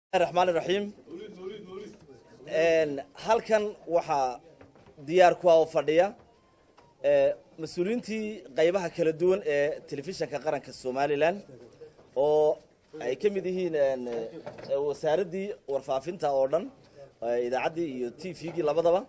raxmaan raxiim halkan waxaa diyaar ku ah oo fadhiya mas-uuliyiintii qaybaha kala duwan ee telefishinka qaranka somalilan oo ay ka mid yihiin wasaaraddii warfaafinta oo dhan idaacaddii iyo t v-gii labadaba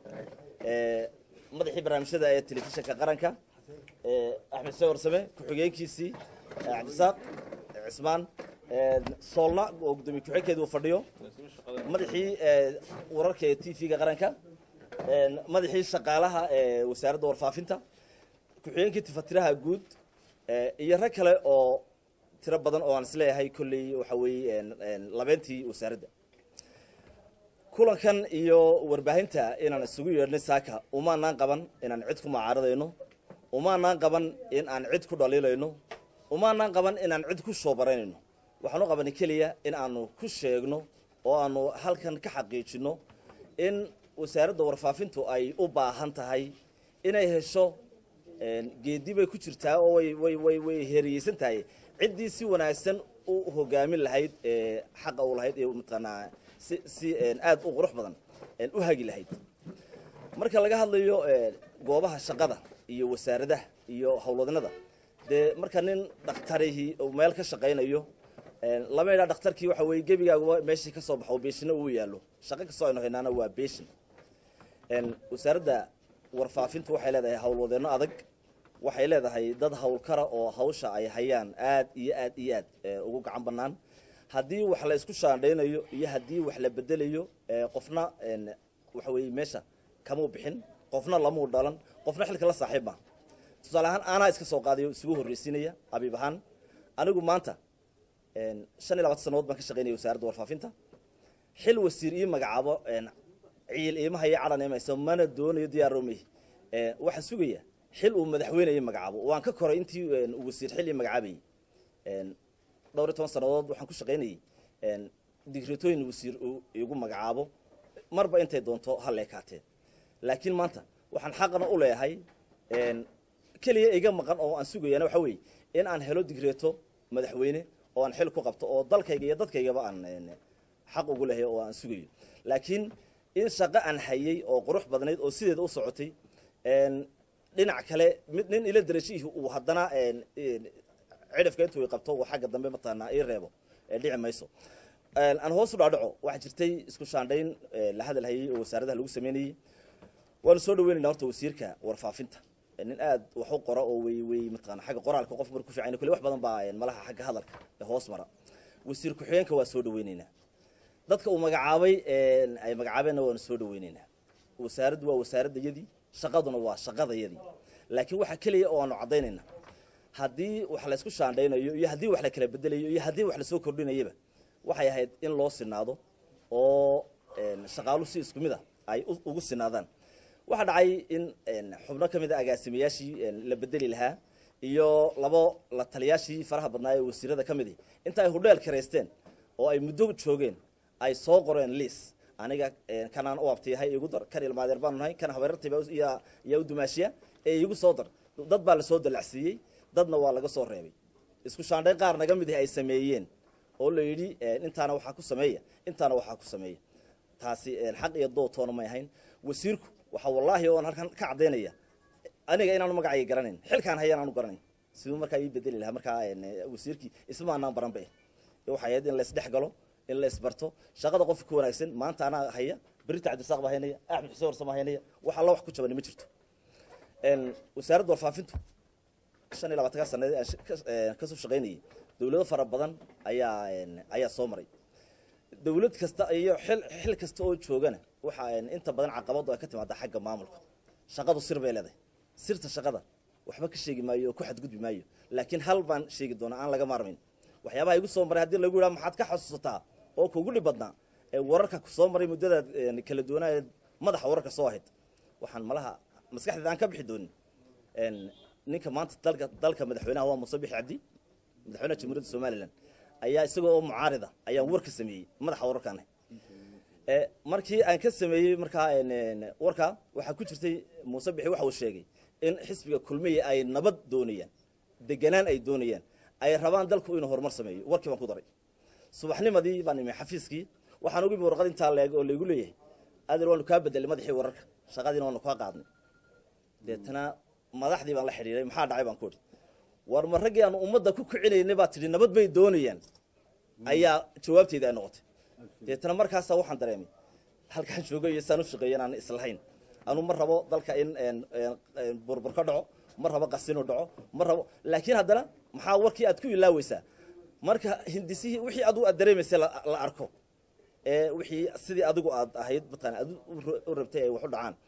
madaxii barnaamijyada ee telefishinka qaranka axmed se warsame ku-xigeenkiisii cabdisaaq cismaan soolna oo gudoomiye ku-xigeenkeedu uu fadhiyo madaxii wararka ee t v-ga qaranka madaxii shaqaalaha ee wasaaradda warfaafinta ku-xigeenkii tifatiraha guud iyo rag kale oo tiro badan oo aan isleeyahay kolley waxa weeye labeentii wasaaradda kulankan iyo warbaahinta inaan isugu yeedhnay saaka umaanaan qaban inaan cid ku macaaradayno umaanaan qaban in aan cid ku dhaliilayno umaanaan qaban inaan cid ku shoobaraynaino waxaan u qabanay keliya in aanu ku sheegno oo aanu halkan ka xaqiijinno in wasaaradda warfaafintu ay u baahan tahay inay hesho geedi bay ku jirtaa oo way way way way heeriyeysan tahay ciddii si wanaagsan u hogaamin lahayd xaqa u lahayd ee mataqaanaa si si aada u qurux badan u hagi lahayd marka laga hadlayo goobaha shaqada iyo wasaaradaha iyo howlwadnada dee marka nin dhakhtarihii uu meel ka shaqaynayo lama idhaa dhakhtarkii waxa weeye gebigaaguba meeshii ka soo baxo beeshina uu yaallo shaqo kastoo aynu haynaana waa beeshin wasaaradda warfaafintu waxay leedahay howlwadeenno adag waxay leedahay dad howlkara oo hawsha ay hayaan aad iyo aad iyo aad ugu gacan bannaan haddii wax la isku shaandhaynayo iyo haddii wax la bedelayo qofna waxa weeye meesha kamuu bixin qofna lamuu dhalan qofna xilka la saaxiib ma tusaale ahaan aanaa iska soo qaadayo isugu horreysiinaya abiib ahaan anigu maanta shan iyo labatan sanadood baan ka shaqaynaya wasaaradda warfaafinta xil wasiir ii magacaabo ciil iimaha iyo cadhan imayso mana doonayo diyaaromey waxaa sugaya xil uu madaxweyne ii magacaabo waan ka koray intii wasiir xil ii magacaabayey dhowr iyo toban sannadood waxaan ku shaqaynayey digritooyin wasiir uu igu magacaabo marba intay doonto ha leekaateen laakiin maanta waxaan xaqna u leeyahay keliya iga maqan oo aan sugayana waxa weeye in aan helo digreeto madaxweyne oo aan xil ku qabto oo dalkayga iyo dadkaygaba aan xaq ugu lehay oo aan sugayo laakiin in shaqo aan hayay oo qurux badnayd oo sideeda u socotay dhinac kale mid nin ila darajihii uu haddana cidhifka intuu qabto uu xagga dambe mataqaanaa ii reebo dhici mayso aan hoos u dhaadhaco waxaa jirtay isku shaandhayn la hadal hayay oo wasaaradaha lagu sameynayey waanu soo dhaweynayna horta wasiirka warfaafinta nin aad wax u qora oo wey wey mataqana xagga qoraalka qof marku fiican kule wax badan baa malaha xagga hadalka ee hoos mara wasiir ku-xigeenka waa soo dhaweyneynaa dadka uu magacaabay ay magacaabeenna waanu soo dhaweyneynaa wasaaraddu waa wasaaradayadii shaqaduna waa shaqadayadii laakiin waxaa keliya oo aanu caddaynayna haddii wax la isku shaandhaynayo iyo haddii wax la kala bedelayo iyo haddii wax lasoo kordhinayaba waxay ahayd in loo sinaado oo shaqaalu si isku mid a ay ugu sinaadaan waxaa dhacay in xubno ka mid a agaasimayaashii la bedeli lahaa iyo labo la taliyaashii faraha badnaa ee wasiirada ka midi inta ay hudheel karaysteen oo ay muddo joogeen ay soo qoreen liis aniga kanaan u abtiyahay igu dar kan ilmaadeer baanu nahay kan habeerartayba yaa u dumaashiya ee igu soo dar dad baa lasoo dalacsiiyey dadna waa laga soo reebay isku shaandhayn qaar naga mid ay sameeyeen oo la yidhi intaana waxaa ku sameeya intaana waxaa ku sameeya taasi xaq iyo dootoona may ahayn wasiirku waxaa wallaahi oon halkan ka caddaynaya aniga inaanu magacayga garanayn xilkaan hayaan aanu garanayn siduu markaa ii bedeli lahaa markaa wasiirkii isma anaan baranbe waxay ahayd in la isdhex galo in la isbarto shaqada qofka ku wanaagsan maanta anaa haya berita cabdisaaq baa haynaya axmed xuseen warsama haynaya wax alla wax ku jabani ma jirto wasaaradda warfaafintu shan iyo labaatanka sanadeed aan kasoo shaqaynayay dawlado fara badan ayaa ayaa soo maray dawlad kasta iyo xil xil kasta oo joogana waxa inta badan caqabadu ay ka timaada xagga maamulka shaqadu sir bay leedahay sirta shaqada waxba ka sheegi maayo oo ku xadgudbi maayo laakiin hal baan sheegi doonaa aan laga maarmayn waxyaabaha igu soo maray haddii lagu yidhaha maxaad ka xasuusataa oo kugu dhib badnaa ee wararka kusoo maray muddadaad kala duwanaayeed madaxa wararka soo ahayd waxaan malaha maskaxdeeda aan ka bixi doonin ninka maanta dalka dalka madaxweynaha waa muuse bixi cabdi madaxweynaha jamhuuriyadda somalilan ayaa isagoo oo mucaarida ayaan war ka sameeyey madaxa wararkaana markii aan ka sameeyey markaa warka waxaa ku jirtay muuse bixi waxa uu sheegay in xisbiga kulmiya ay nabad doonayaan deganaan ay doonayaan ay rabaan dalku inuu horumar sameeyo warkii baan ku daray subaxnimadii baan imi xafiiskii waxaan ugu imi warqad intaa leeg oo laygu leeyahay adeer waanu kaa bedelay madaxii wararka shaqadiina waanu kaa qaadnay deetana madaxdii baan la xidhiiray maxaa dhacay baan ku idhi war ma raggii aanu ummadda ku kicinaynay baa tidhi nabad bay doonayaan ayaa jawaabteyda ay noqotay deetana markaasaa waxaan dareemay halkaan joogay iyo saan u shaqeeya inaan islahayn anu ma rabo dalka in burbur ka dhaco ma rabo qasinu dhaco ma rabo laakiin haddana maxaa warkii aad ku ilaaweysaa marka hindisihii wixii adigu aad dareemaysay la arko ee wixii sidii adigu aad ahayd mataqana aad u rabtay ay wax u dhacaan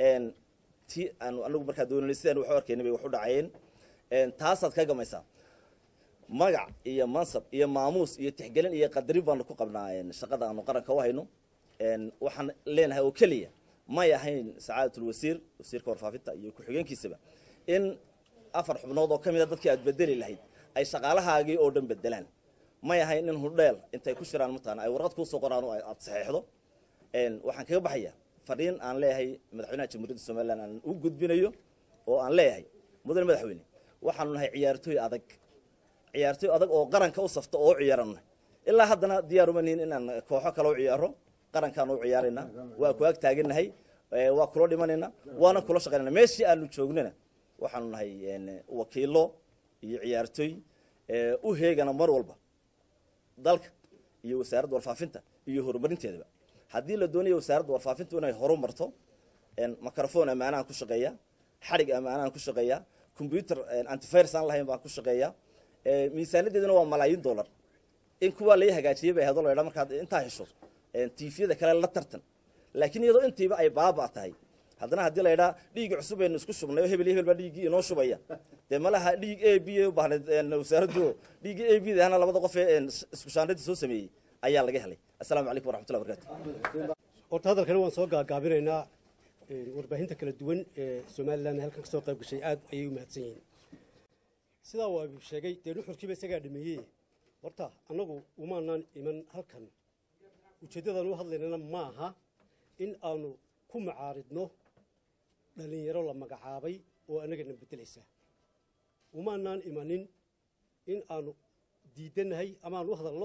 ti aanu anagu markaa doonanay sidaan wax u arkaynay bay wax u dhacayeen taasaad ka gamaysaa magac iyo mansab iyo maamuus iyo tixgelin iyo qadarin baanu ku qabnaa shaqada aanu qaranka u hayno waxaan leenahay oo keliya may ahayn sacaadatul wasiir wasiirka warfaafinta iyo ku-xigeenkiisaba in afar xubnood oo ka mid a dadkii aad bedeli lahayd ay shaqaalahaagii oo dhan bedelaan may ahayn in hudheel intay ku shiraan mataqana ay warqad kuusoo qoraan oo aad saxeexdo waxaan kaga baxayaa fariin aan leeyahay madaxweynaha jamhuuriyadda somalilan aan u gudbinayo oo aan leeyahay mudane madaxweyne waxaanu nahay ciyaartooy adag ciyaartooy adag oo qaranka u safta oo u ciyaarana ilaa haddana diyaaruma nihin inaan kooxo kale u ciyaaro qarankaan u ciyaarayna waa ku ag taaganahay waa kula dhimanayna waana kula shaqaynana meeshii aanu joognana waxaanu nahay wakiilo iyo ciyaartooy u heegana mar walba dalka iyo wasaaradda warfaafinta iyo horumarinteedaba haddii la doonayo wasaaradda warfaafintu inay horumarto microfon ammaanahan ku shaqeeya xadhig ammaanahan ku shaqeeya combyuter antivirus aan lahayn baan ku shaqeeya miisaanadeeduna waa malaayiin dollar in kuwaa lai hagaajiyay bay ahdo laydhaa markaad intaa hesho tifyada kale la tartan laakiin iyadoo intiiba ay baaba tahay haddana haddii la ydhaa dhiig cusub aynu isku shubnay oo hebel iyo hebel baa dhiiggii inoo shubaya dee malaha dhiig a b u baahnayd wasaaraddu dhiiggii a b dahna labada qof ee isku shaandhadii soo sameeyey ayaa laga helay assalaamu calaykum waraxmatullahi barakatu horta hadalkani waan soo gaagaabinaynaa warbaahinta kala duwan ee somalilan halkan kasoo qayb gashay aad ayay u mahadsan yihiin sidaa waa sheegay dee nuxurkiiba isagaa dhameeyey horta annagu umaanaan iman halkan ujeeddadaan u hadlaynana maaha in aanu ku macaaridno dhallinyaro la magacaabay oo annagana beddelaysa umaanaan imanin in aanu diidannahay ama aan u hadalno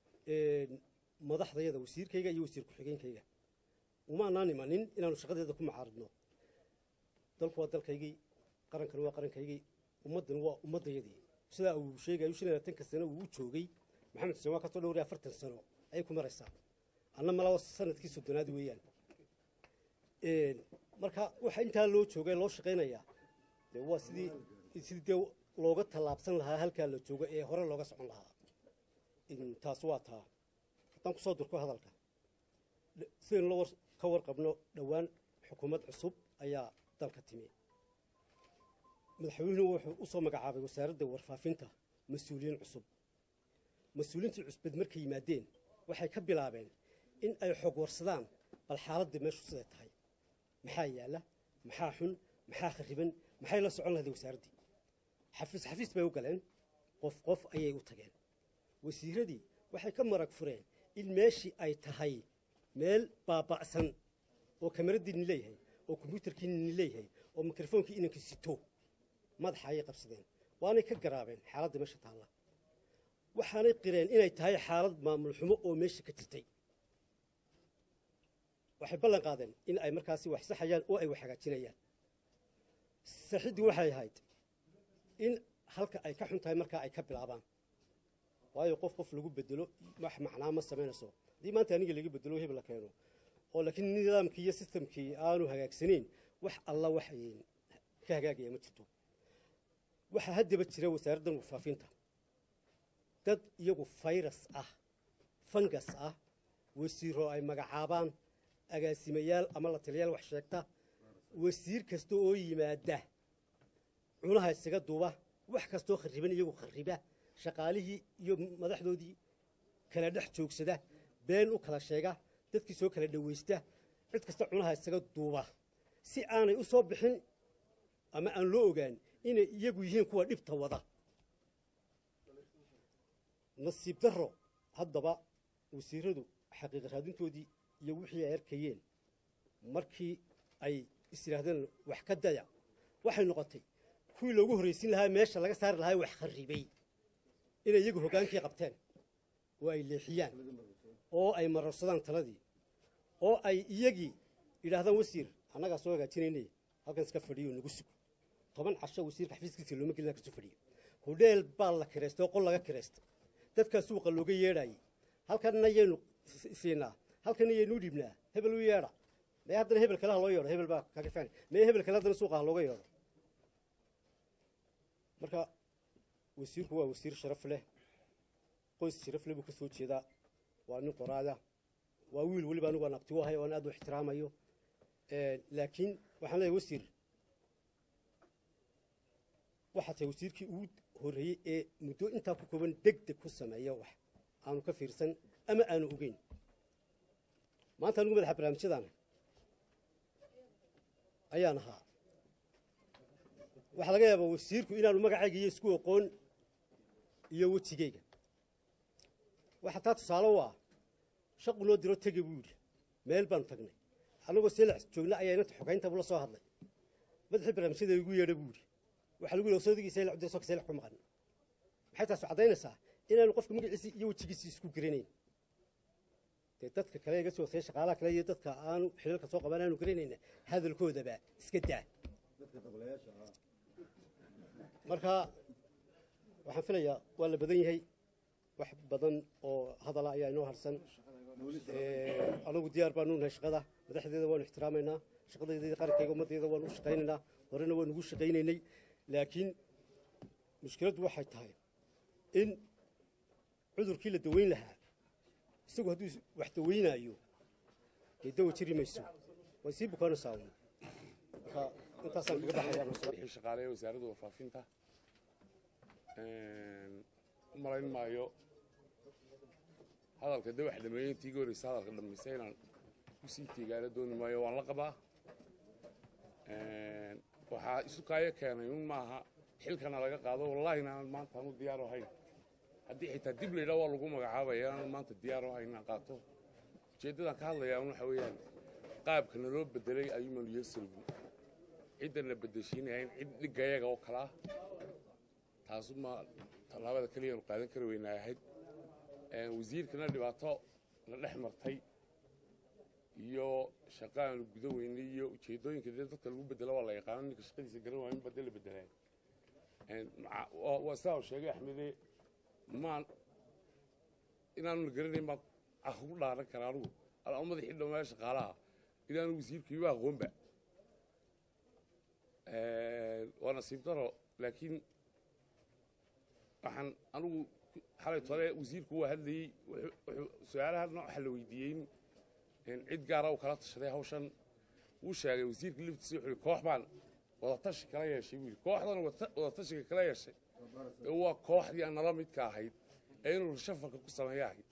madaxdayada wasiirkayga iyo wasiir ku-xigeenkayga umaanaan imanin inaanu shaqadeeda ku macaaridno dalku waa dalkaygii qarankani waa qarankaygii ummaddani waa ummaddayadii sidaa uu sheegayo shan iyo labaatanka sano uu u joogay maxamed xuseen waa kasoo dhowray afartan sano ayay ku maraysaa anna malaa sanadkii soddonaad weeyaan marka waxa intaa loo joogay loo shaqaynayaa dee waa sidii sidii dee looga tallaabsan lahaa halkaa la joogo ee hore looga socon lahaa taas waa taa haddaan kusoo durko hadalka sidaynu la ka warqabno dhowaan xukuumad cusub ayaa dalka timi madaxweynuhu wuxuu u soo magacaabay wasaaradda warfaafinta mas-uuliyiin cusub mas-uuliyiintii cusbad markay yimaadeen waxay ka bilaabeen in ay xog warsadaan bal xaaladda meeshu siday tahay maxaa yaalla maxaa xun maxaa khariban maxay la socon lahaday wasaaraddii xafiis xafiis bay u galeen qof qof ayay u tageen wasiiradii waxay ka marag fureen in meeshii ay tahay meel baaba'san oo kamaradiinni leeyahay oo kombyuutarkiinni leeyahay oo mikrofoonkii inanka sito madaxa ayay qabsadeen waanay ka garaabeen xaaladda meesha taalla waxaanay qireen inay tahay xaalad maamul xumo oo meesha ka jirtay waxay ballan qaadeen in ay markaasi wax saxayaan oo ay wax hagaajinayaan saxiddii waxay ahayd in halka ay ka xun tahay markaa ay ka bilaabaan waayo qof qof lagu bedelo wax macnaa ma samaynayso haddii maanta aniga laga bedelo hebel la keeno oo laakiin nidaamkii iyo sistamkii aanu hagaagsanayn wax alla wax ka hagaagaya ma jirto waxaa haddaba jira wasaaraddan warfaafinta dad iyagu fayras ah fangas ah wasiiro ay magacaabaan agaasimayaal ama la taliyaal wax sheegta wasiir kasta oo yimaada cunaha isaga duuba wax kastoo khariban iyagu khariba shaqaalihii iyo madaxdoodii kala dhex joogsada been u kala sheega dadkii soo kala dhawaysta cid kasta cunaha isaga duuba si aanay u soo bixin ama aan loo ogaan inay iyagu yihiin kuwa dhibta wada nasiib darro haddaba wasiiradu xaqiiqa raadintoodii iyo wixii ay arkayeen markii ay is yidhaahdeen wax ka daya waxay noqotay kuwii loogu horraysin lahaa meesha laga saari lahaa wax kharribay inay iyagu hoggaankii qabteen oo ay leexiyaan oo ay mararsadaan taladii oo ay iyagii yidhaahdaan wasiir annagaa soo hagaajinaynay halkan iska fadhiyo nagu sugo toban casho wasiirka xafiiskiisa looma gelin kasoo fadhiyo hodheel baa la kireystay oo qol laga kireystay dadkaa suuqa looga yeedhaayey halkanna yaynu siinaa halkanna yaynu dhiibnaa hebel u yeedha mee haddana hebel kale ha loo yeedho hebel baa kaga fiican mee hebel kale haddana suuqa ha looga yeedho marka wasiirku waa wasiir sharaf leh qoys sharaf leh buu ka soo jeedaa waa nin qoraada waa wiil weliba anigu aan abti u ahay oo aan aad u ixtiraamayo laakiin waxaan leeyahay wasiir waxaa tahay wasiirkii ugu horreeyey ee muddo intaa ku kooban deg deg ku sameeya wax aanu ka fiirsan ama aanu ogeyn maanta anigu madaxa barnaamijyadaana ayaan ahaa waxaa laga yaabaa wasiirku inaanu magacayga iyo isku oqoon iyo wejigayga waxaa taa tusaale u ah shaqu noo diro tege buu yidhi meel baanu tagnay annagoo seelac joogna ayaa inanta xogaynta buu la soo hadlay madaxii barnaamijyada igu yeedha buu yidhi waxaa lagu yidhi soodigii seelac dirso ka seelac ku maqan maxay taas caddaynaysaa inaanu qofka magaciisii iyo wejigiisii isku garanayn dee dadka kale iga soo hoosaya shaqaalaha kale iyo dadka aanu xilalka soo qaban aanu garanayna hadalkoodaba iska daa marka waxaan filayaa waa la badan yahay wax badan oo hadala ayaa inoo harsan anagu diyaar baanu nahay shaqada madaxdeeda waanu ixtiraamaynaa shaqadeeda qarankayga ummaddeeda waanu u shaqaynaynaa horena waanu ugu shaqaynaynay laakiin mushkiladdu waxay tahay in cudurkii la daweyn lahaa isagu hadduu wax daweynaayo dee dawa jiri mayso way sii bukaanaysaa uun marka intaasaan kaga baxayaa shaqaaleeya wasaaradda warfaafinta u malayn maayo hadalka de wax dhameeyey intii iga horreysa hadalka dhamaysa inaan kusii teegaana dooni maayo waan la qabaa waxaa isu kaayo keenay un maaha xilkana laga qaado wallahi inaanan maanta anu diyaar ahayn haddii xitaa dib laydhaa waa lagu magacaabaya inaanan maanta diyaar ahayn inaan qaato ujeeddadaan ka hadlayaa un waxa weeyaan qaabka naloo bedelay ayuumanu yeesalgu ciddana bedeshiinahayn cid dhigayaga oo kale ah taasuma tallaabada keliyaanu qaadan kari weynaa ahayd wasiirkana dhibaato la dhex martay iyo shaqa aanu guda weynay iyo ujeeddooyinka dee dadka lagu bedelo waa la yaqaano ninka shaqadiisa garan waayo in bade la bedelaa waa sidaa uu sheegay axmede maan inaanu la garanayn baan ugu dhaaran karaa anugu alaa madaxii dhammaaya shaqaalaha inaanu wasiirku iba aqoonba waa nasiib daro laakiin waxaan anugu xalay tole wasiirku waa hadlayey su-aalaha waxa la weydiiyey in cid gaara uu kala tashaday hawshan wuu sheegay wasiirka liftiisa wuxuu koox baan wadatashi kala yeeshay buu yidhi kooxdan wadatashiga kala yeeshay waa kooxdii aan nala midka ahayd ee inuu shafarka ku sameeya ahayd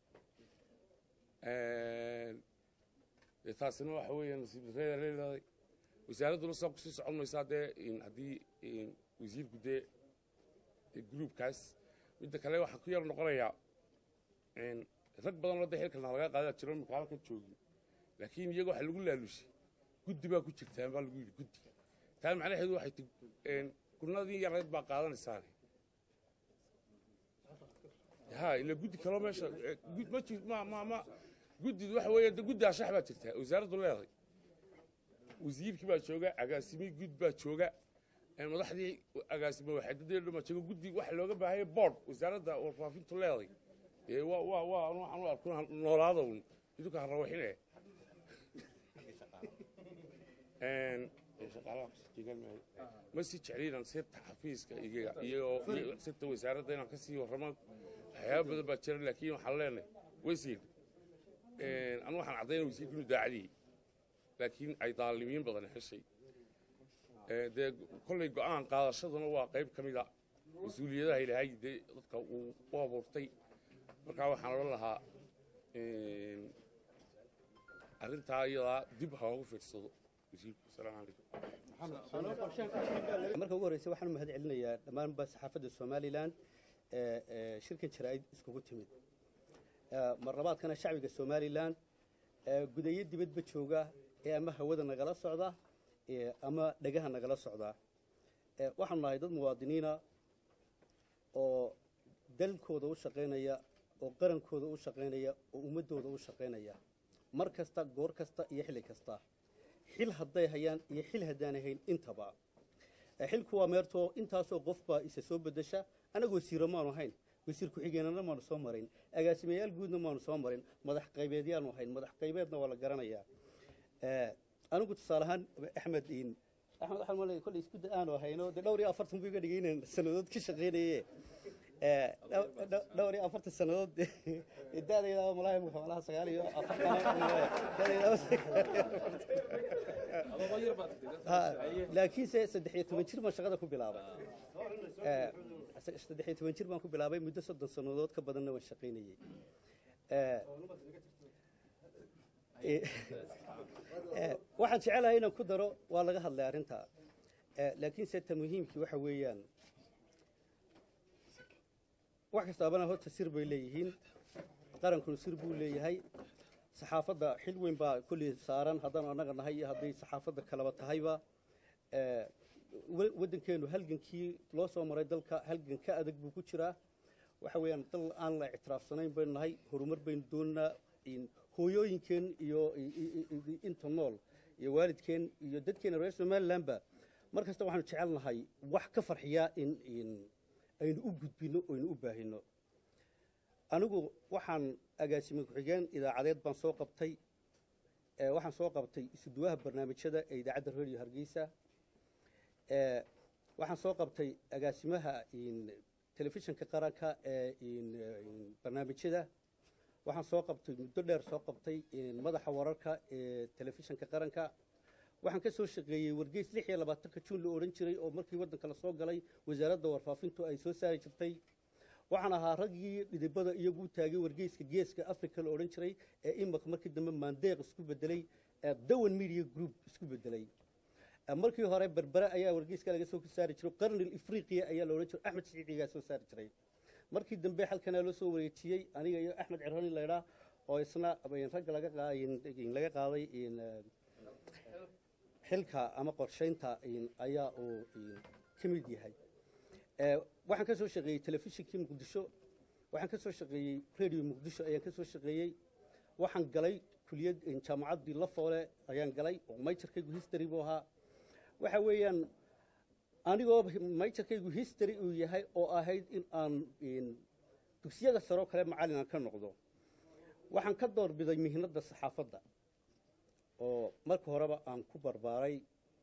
taasina waxa weeya nasiib darreeda leedahay wasaaradduna saa kusii socon maysaa dee haddii wasiirku dee gruubkaas midda kale waxaan ku yar noqonayaa rag badanoo de xilkana laga qaadaa jiro imika halkan joogin laakiin iyaga waxa lagu laalushay guddi baa ku jirtaan baa lagu yidhi guddi taa macnaheedu waxay ti gurnadii yareed baa qaadanaysaane ha ila guddi kaloo meesha ma jir ma ma ma guddidu waxa weeye de guddi ashax baa jirtaa wasaaraddu leedahay wasiirkii baa jooga agaasimihii gud baa jooga madaxdii agaasimo waxaadadeedu ma jooga guddi waxa looga baahaya board wasaaradda warfaafintu leedahay ee waa waa waa waxaan u arko noolaada un idinka ha rawaxine ma sii jecliinaan sirta xafiiska iyo sirta wasaaradda inaan ka sii warramo waxyaaba badan baa jira laakiin waxaan leenahay wasiir anu waxaan caddayna wasiirku inuu daacadiyey laakiin ay daalimiin badan heshay dee kollay go'aan qaadashaduna waa qayb ka mida mas-uuliyadaha ilaahay dee dadka uu u abuurtay markaa waxaan odhan lahaa arrintaa iyadaa dib ha ugu fiirsado wasiirku asalaamu calaykum marka ugu horreysa waxaan u mahad celinayaa dhammaanba saxaafadda somalilan ee shirkan jaraa'id iskugu timid mar labaadkana shacbiga somalilan gudayo dibadba jooga ee ama hawada nagala socda ama dhegaha nagala socda waxaanu nahay dad muwaadiniina oo dalkooda u shaqaynaya oo qarankooda u shaqaynaya oo ummaddooda u shaqaynaya mar kasta goor kasta iyo xilli kasta xil hadday hayaan iyo xil haddaan ahayn intaba Eh, xilku waa meertoo intaasoo qofbaa isa soo bedesha anagoo wasiiro maanu ahayn wasiir ku-xigeenana maanu soo marin agaasimayaal guudna maanu soo marin madax qaybeedyaanu ahayn madax qaybeedna waa la garanayaa Eh, anigu tusaale ahaan axmed in axmed waxaan malaya kolley isku da aanu ahayno dee dhowr iyo afartan buu iga dhigay inaan sannadood ka shaqaynaye Eh, dhow- dhow- dhowr iyo afartan sannadood daadayda malaha imika malaha sagaal iyo afartan laakiinse saddex iyo toban jir baan shaqada ku bilaabay Eh, saddex iyo toban jir baan ku bilaabay muddo soddon sannadood ka badanna waan shaqaynayey Eh, eh, eh, waxaan jecelahay inaan ku daro waa laga hadlay arrinta Eh, laakiinse ta muhiimkii waxa weeyaan wax kastaabana horta sir bay leeyihiin qarankuna sir buu leeyahay saxaafadda xil weyn baa kolley saaran haddaan annaga nahay iyo hadday saxaafadda kaleba tahayba Eh, wa- waddankeenu halgankii loo soo maray dalka halgan ka adag buu ku jiraa waxa weeyaan dal aan la ictiraafsanayn baynu nahay horumar baynu doonaa in hooyooyinkeen iyo i- i- i- inta nool iyo waalidkeen iyo dadkeena reer somalilandba mar kasta waxaanu jecelnahay wax ka farxiyaa in in aynu u gudbino oynu u baahino anigu waxaan agaasime ku-xigeen idaacadeed baan soo qabtay Eh, waxaan soo qabtay isuduwaha barnaamijyada ee idaacadda radio hargeysa Eh, waxaan soo qabtay agaasimaha in telefishinka qaranka ee in in barnaamijyada waxaan soo qabtay muddo dheer soo qabtay in madaxa wararka ee telefishinka qaranka waxaan ka soo shaqeeyey wargeys lix iyo labaatanka juun la odhan jiray oo markii waddanka la soo galay wasaaradda warfaafintu ay soo saari jirtay waxaan ahaa raggii dhidibada iyagu u taagay wargeyska geeska africa la odhan jiray ee imaka markii dambe maandeeq isku bedelay ee dawan media group isku bedelay Eh, markii hore berbere ayaa wargeyska laga soo saari jiray qarnil ifriqiya ayaa la odhan jiray axmed siciidigaa soo saari jiray markii dambe halkanaa loo soo wareejiyey aniga iyo axmed cirhani laydhaa oo isna in ragga laga qa- in- in laga qaaday in eh, xilka ama qorshaynta in ayaa uu in ka mid yahay Eh, waxaan ka soo shaqeeyey telefishinkii muqdisho waxaan ka soo shaqeeyey radio muqdisho ayaan ka soo shaqeeyey waxaan galay kuliyad jaamacaddii lafoole ayaan galay oo mayjarkaygu history buu ahaa waxa weeyaan anigoo mayjarkaygu history uu yahay oo ahayd in aan in dugsiyada saroo kale macallin aan ka noqdo waxaan ka doorbiday mihnadda saxaafadda oo marka horeba aan ku barbaaray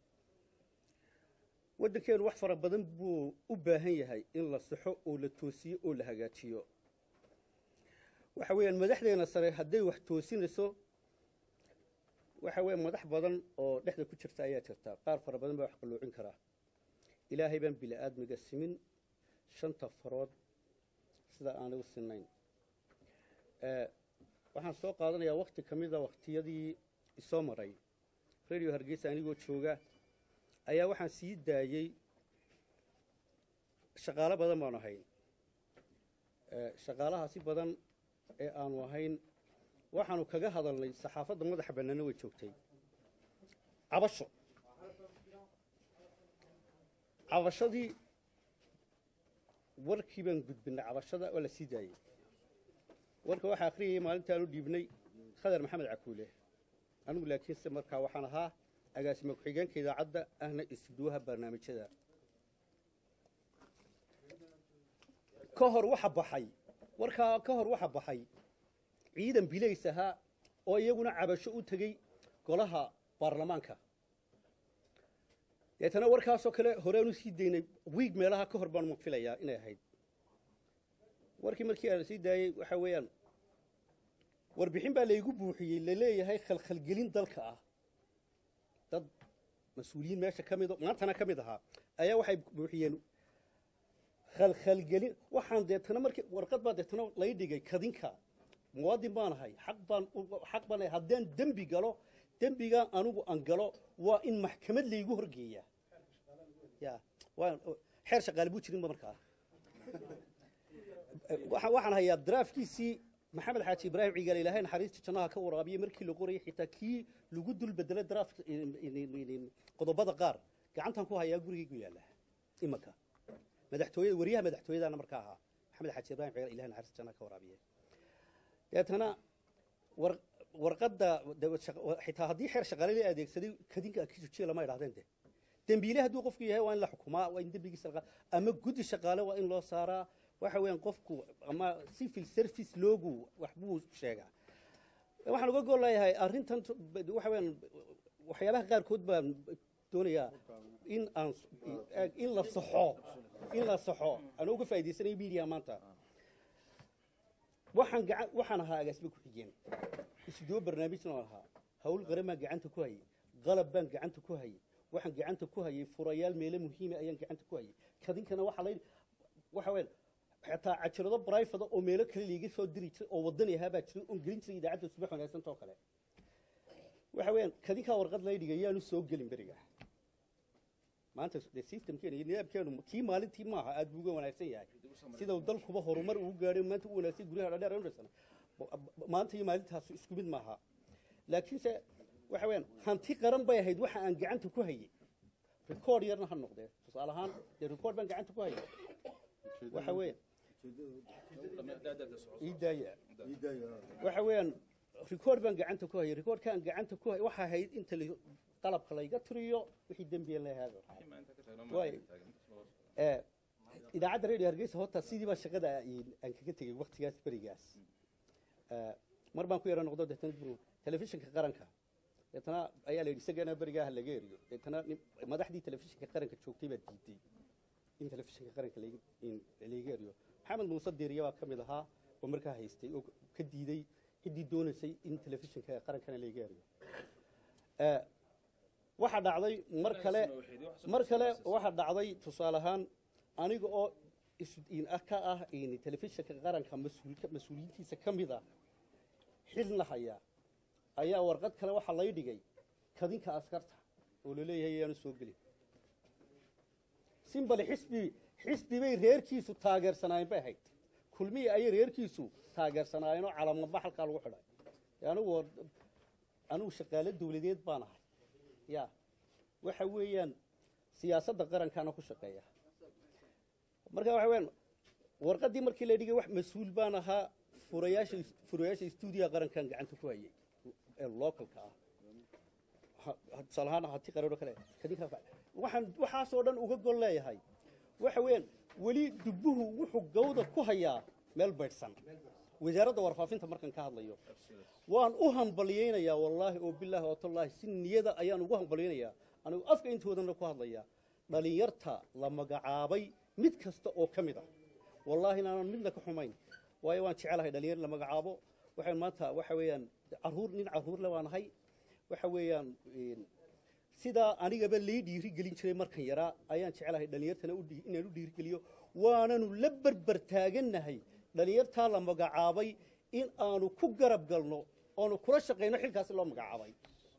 waddankeenu wax fara badan buu u baahan yahay in la saxo oo la toosiyo oo la hagaajiyo waxa weeyaan madaxdeena sare hadday wax toosinayso waxa weeye madax badan oo dhexda ku jirta ayaa jirta qaar fara badan baa wax qalloocin karaa ilaahay baan bili-aadmiga simin shanta farood sida aanay u sinayn Eh, waxaan soo qaadanayaa wakti ka mida waktiyadii isoo maray radio hargeysa anigoo jooga ayaa waxaan sii daayey shaqaalo badan baanu ahayn Eh, shaqaalahaasi badan ee aanu ahayn waxaanu kaga hadalnay saxaafadda madaxa bannaana way joogtay cabasho cabashadii warkii baan gudbinay cabashada oo la sii daayey warka waxaa akhriyayay maalintaanu dhiibnay khadar maxamed cakuule anigu laakiinse markaa waxaan ahaa agaasima ku-xigeenka idaacadda ahna isduwaha barnaamijyada ka hor waxa baxay warkaa ka hor waxa baxay ciidan bilays ahaa oo iyaguna cabasho u tegey golaha baarlamaanka deetana warkaasoo kale horeanu sii daynay wiig meelaha ka hor baanu filayaa inay ahayd warkii markii aan sii daayey waxa weeyaan warbixin baa laygu buuxiyey laleeyahay khalkhalgelin dalka ah dad mas-uuliyiin meesha ka mido maantana ka mid ahaa ayaa waxay buuxiyeen khalkhalgelin waxaan deetana markii warqad baa deetana lay dhigay kadinka muwaadin baan ahay xaq baan u- xaq baan ahay haddaan dembi galo dembigaan anigu aan galo waa in maxkamad laygu horgeeyaa ya waa xeer shaqaale buu jirinba markaa waxaan waxaan hayaa draafkiisii maxamed xaaji ibraahim cigaal ilaahay naxariista jannaha ka waraabiyey markii la qorayay xitaa kii lagu dul bedelay draft qodobada qaar gacantan ku hayaa gurigaygu yaalla imanka madaxtooyada wariyaha madaxtooyadaana markaa ahaa maxamed xaaji ibraahim cigaal ilahay naxariista jannaha ka waraabiye deetana war warqadda de- shaqa- xitaa haddii xeer shaqaale la adeegsaday kadinka akijujiya lama idhahdeen de dembiile hadduu qofku yahay waa in la xukumaa waa in dembigiisa laqa ama guddi shaqaale waa in loo saaraa waxa weeyaan qofku ama civil service loogu waxbuu sheegaa waxaan uga gol leeyahay arrintan t- b- waxa weeyaan waxyaabaha qaarkood baan doonayaa in aan s- eeg, in la saxo in la saxo aan uga faa'iidaysanay media maanta waxaan gacan waxaan ahaa agaasima ku-xigeen isdoo barnaamijna oo ahaa hawl qaran baan gacanta ku hayay qalab baan gacanta ku hayay waxaan gacanta ku hayay furayaal meelo muhiima ayaan gacanta ku hayay kadinkana waxa la waxa weyn xataa cajirado brifada oo meelo kale liiga soo diri jiray oo wadani ahaa baa jiray oon gelin jiray idaacadda subax wanaagsanta oo kale waxa weeyaan kadinkaa warqad lay dhigay yaanu soo gelin beriga maanta de systemkeena iyo nidaamkeenu kii maalintii maaha aad buu uga wanaagsan yahay sida uu dalkuba horumar ugu gaadhay maanta u wanaagsan guryaha dhadheer aynu dhisana maanta iyo maalintaas isku mid maaha laakiinse waxa weeyaan hanti qaran bay ahayd waxa aan gacanta ku hayay record yarna ha noqdee tusaale ahaan dee record baan gacanta ku hayay waxa weeyaan ii daaya waxa weeyaan record baan gacanta ku hayay recordkaan gacanta ku hayay waxa ahayd inta la- qalabka layga tiriyo wixii dembiya la haago waay ee idaacadda radio hargeysa horta sidii baa shaqada ay- aan kaga tegey waktigaas berigaas ee mar baan ku yara noqdo deetana bur- telefishinka qaranka deetana ayaa la yidhi isagana berigaa ha laga eriyo deetana nin- madaxdii telefishinka qaranka joogtay baa diiday in telefishinka qaranka laga in laga eriyo maxamed muuse diiriya baa ka mid ahaa oo markaa haystay oo ka diiday ciddii doonaysay in telefishinka qarankana laga eriyo ee waxaa dhacday mar kale mar kale waxaa dhacday tusaale ahaan aniga oo is- in ah ka ah in telefishinka qaranka mas-uulka mas-uuliyiintiisa ka mid ah xilna haya ayaa warqad kale waxaa lay dhigay kadinka askarta oo laleeyahay ayaanu soo gelin simbale xisbi xisbi bay reerkiisu taageersanaayeen bay ahayd kulmihii ayay reerkiisu taageersanaayeen oo calamaba halkaa lagu xidhay anigu war- anigu shaqaale dawladeed baan ahay ya waxa weeyaan siyaasadda qarankaana ku shaqeeya marka waxa weeyaan warqaddii markii la dhigay wax mas-uul baan ahaa furayaasha furayaasha stuudiyaha qarankan gacanta ku hayay ee localka ah ha- ha- tusaale ahaan hati qaran oo kale kadinka waxaan waxaasoo dhan uga gol leeyahay waxa weeyaan weli dubbuhu wuxuu gawda ku hayaa meel baydhsan wasaaradda warfaafinta markan ka hadlayo waan u hambalyaynayaa wallaahi oo bilaahi oo tallaahi si niyada ayaan ugu hambalyaynayaa anigu afka intoodana ku hadlayaa dhalinyarta la magacaabay mid kasta oo ka mid ah wallaahi inaanan midna ka xumayn waayo waan jecelahay dhalinyar la magacaabo waxaan maanta waxa weeyaan caruur nin caruurle waan ahay waxa weeyaan een, sidaa anigaba lii dhiiri gelin jiray markan yaraa ayaan jecelahay dhalinyartana u dhii- inaan u dhiirigeliyo waananu la berber taagannahay dhalinyartaa la magacaabay in aanu ku garab galno oonu kula shaqayno xilkaasi loo magacaabay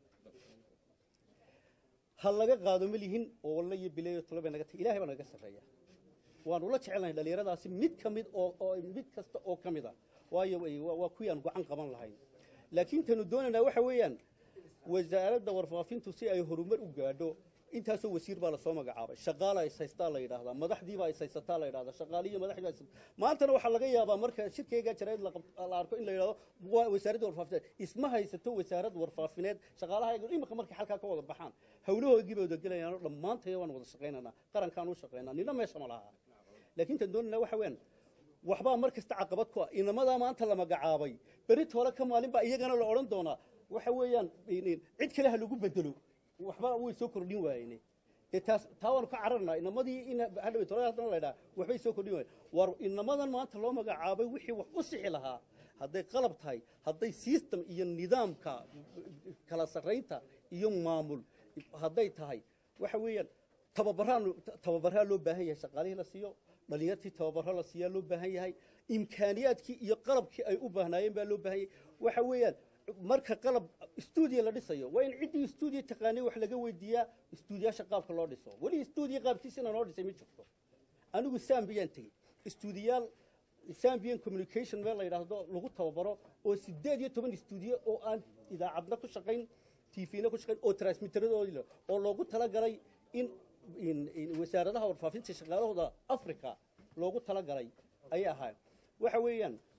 ha laga qaado ma lihin oo walla iyo bileeyo talo bay naga tahay ilahay baa naga sarreeya waanu la jecelnahay dhalinyaradaasi mid ka mid oo oo mid kasta oo ka mid a waayo way- waa waa kuwii aan gacan qaban lahayn laakiin tanu doonaynaa waxa weeyaan wasaaradda warfaafintu si ay horumar u gaadho intaasoo wasiir baa lasoo magacaabay shaqaala is haystaa la yidhaahdaa madaxdiibaa is haysataa la yidhahdaa shaqaaliyo madaxdii baa is maantana waxaa laga yaabaa marka shirkeyga jarayd la qab- la arko in la yidhahdo waa wasaaradda warfaafineed isma haysato wasaarad warfaafineed shaqaalaha imika markay halkaa ka wada baxaan hawlahoodii bay wada gelayaan dhammaantaya waan wada shaqaynaynaa qarankaan u shaqaynaa nina meesha ma laha laakiin tan doonayna waxa weeyaan waxbaa mar kasta caqabad ku ah inamadaa maanta la magacaabay berit hore ka maalin baa iyagana la odhan doonaa waxa weeyaan in- in cid kale ha lagu bedelo waxba way soo kordhin waayeen dee taas taa waanu ka cararnaa inamadii in hadhaw tolada haddana la ydhaha waxbay soo kordhin waayeen war inamadan maanta loo magacaabay wixii wax u sixi lahaa hadday qalab tahay hadday system iyo nidaamka kala sarraynta iyo maamul hadday tahay waxa weeyaan tababaraan tababaraa loo baahan yahay shaqaalihii la siiyo dhalinyartii tababaro la siiyaa loo baahan yahay imkaaniyaadkii iyo qalabkii ay u baahnaayeen baa loo baahan yahay waxa weeyaan marka qalab stuudiyo la dhisayo waa in ciddii stuudiyo taqaanay wax laga weydiiyaa stuudiyaasha qaabka loo dhiso weli stuudiyo qaabkiisina noo dhisay ma jirto anigu sambiyaan tegey stuudiyaal sambian communication meel la yidhaahdo lagu tababaro oo sideed iyo toban stuudiyo oo aan idaacadna ku shaqayn tvna ku shaqayn oo transmiteradoodii leh oo loogu talagalay in in- in wasaaradaha warfaafinta shaqaalahooda africa loogu talagalay ayay ahaayeen waxa weeyaan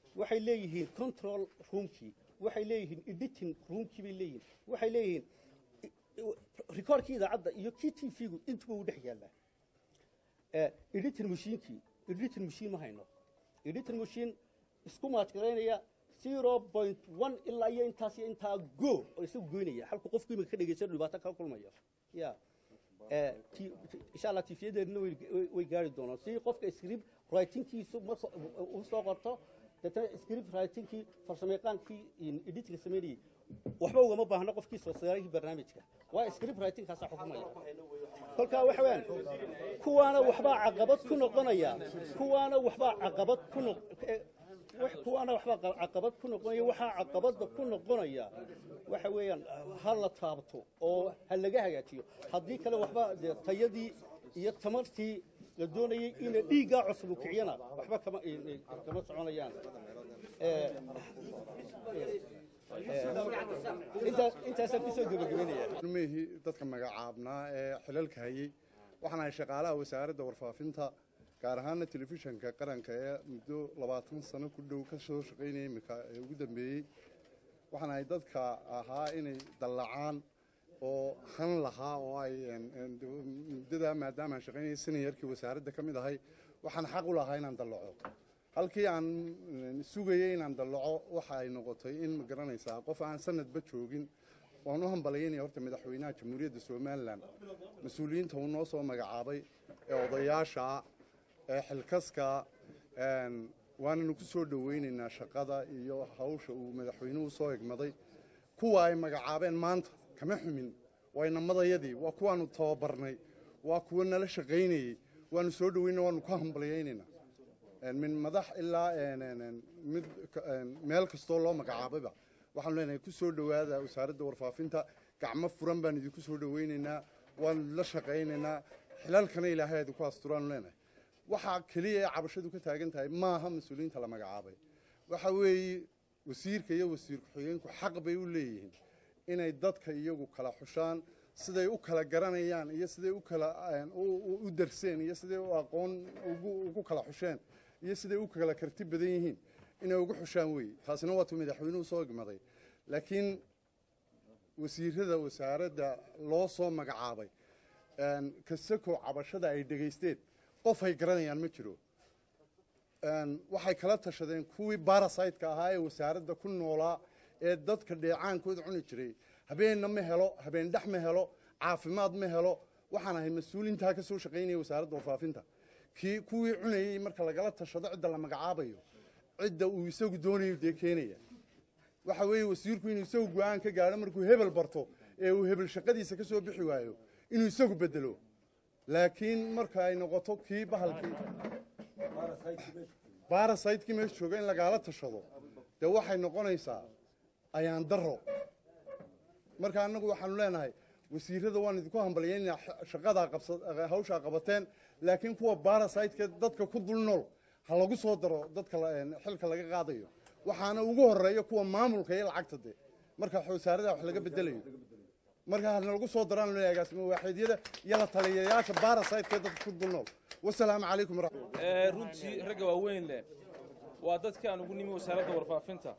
waxay leeyihiin control roomkii waxay leeyihiin editing roomkii bay leeyihiin waxay leeyihiin recordkii idaacadda iyo kii t v-gu intuba u dhex yaallaa editing machiinkii editing machine ma hayno editing machine isku maadgaraynaya zero point one ilaa iyo intaas iyo intaa go oo isagu goynaya halku qofku imika ka dhegeysan dhibaato kala kulmayo ya insha allah tifiyadeedna way gaari doonaan si qofka script writingkiisu marka uu soo qorto deetana script writingkii farsamayaqaankii editinga sameynayay waxba ugama baahna qofkii soo saarayii barnaamijka waa script writingkaasaa xukumaya kolkaa waxa weeyaan kuwaana waxbaa caqabad ku noqonaya kuwaana waxbaa caqabad ku noq kuwaana waxbaa caqabad ku noqonaya waxaa caqabadda ku noqonaya waxa weeyaan ha la taabto oo ha laga hagaajiyo haddii kale waxba dee tayadii iyo tamartii la doonayay ina dhiiggaa cusub u kiciyana waxba kama kama soconayaan intaasaan kusoo gebagabeynaya mihii dadka magacaabnaa ee xilalka hayey waxaan ahay shaqaalaha wasaaradda warfaafinta gaar ahaana telefishanka qaranka ee muddo labaatan sano ku dhow ka soo shaqaynaya iminka ee ugu dambeeyey waxaan ahay dadka ahaa inay dallacaan oo han lahaa oo ay muddadaa maadaamaan shaqaynaya sinayarkii wasaaradda ka mid ahay waxaan xaq u lahaa inaan dallaco halkii aan sugayay inaan dallaco waxa ay noqotay in ma garanaysaa qof aan sanadba joogin waan u hambalaynaya horta madaxweynaha jamhuuriyadda somalilan mas-uuliyiinta uu noo soo magacaabay ee odayaasha ee xilkaska waananu ku soo dhowaynaynaa shaqada iyo hawsha uu madaxweynuhu soo egmaday kuwa ay magacaabeen maanta kama xumin waa inamadayadii waa kuwaanu tababarnay waa kuwa nala shaqaynayey waanu soo dhowayna waanu ku hambalyaynaynaa min madax ilaa mid meel kastoo loo magacaabayba waxaanu leenahay ku soo dhowaada wasaaradda warfaafinta gacmo furan baan idinku soo dhowaynaynaa waanu la shaqaynaynaa xilalkana ilaahay idinku asturaanu leenahay waxaa keliya ee cabashadu ka taagan tahay maaha mas-uuliyiinta la magacaabay waxa weeye wasiirka iyo wasiir ku-xigeenku xaq bay u leeyihiin inay dadka iyagu kala xushaan siday u kala garanayaan iyo siday u kala u darseen iyo siday u aqoon ugu kala xusheen iyo siday u kala karti badan yihiin inay ugu xushaan weeye taasina waatu madaxweynuhu soo egmaday laakiin wasiirada wasaaradda loo soo magacaabay kasako cabashada ay dhegaysteen qof ay garanayaan ma jiro waxay kala tashadeen kuwii barasaytka ahaa ee wasaaradda ku noolaa ee dadka dheecaankooda cuni jiray habeenna ma helo habeen dhex ma helo caafimaad ma helo waxaan ahay mas-uulintaa ka soo shaqaynaya wasaaradda warfaafinta kii kuwii cunayey marka lagala tashado cidda la magacaabayo cidda uu isagu doonayo dee keenaya waxa weeye wasiirku inuu isagu go-aan ka gaadho markuu hebel barto ee uu hebel shaqadiisa ka soo bixi waayo inuu isagu bedelo laakiin marka ay noqoto kii bahalkii barasaytkii meesha jooga in lagaala tashado dee waxay noqonaysaa ayaan daro marka annagu waxaanu leenahay wasiirada waan idinku hambalyaynaa shaqadaa hawshaa qabateen laakiin kuwa barasaytka dadka ku dul nool ha lagu soo daro dadka xilka laga qaadayo waxaana ugu horeeya kuwa maamulka iyo lacagta de marka wasaarada wax laga bedelayo marka hana lagu soo daraan loo agaasimo waaxidyada iyo la taliyayaasha barasaytka dadka ku dul nool wasalaamu calaykum runtii ragga waaweyn leh waa dadkii aan ugu nimi wasaaradda warfaafinta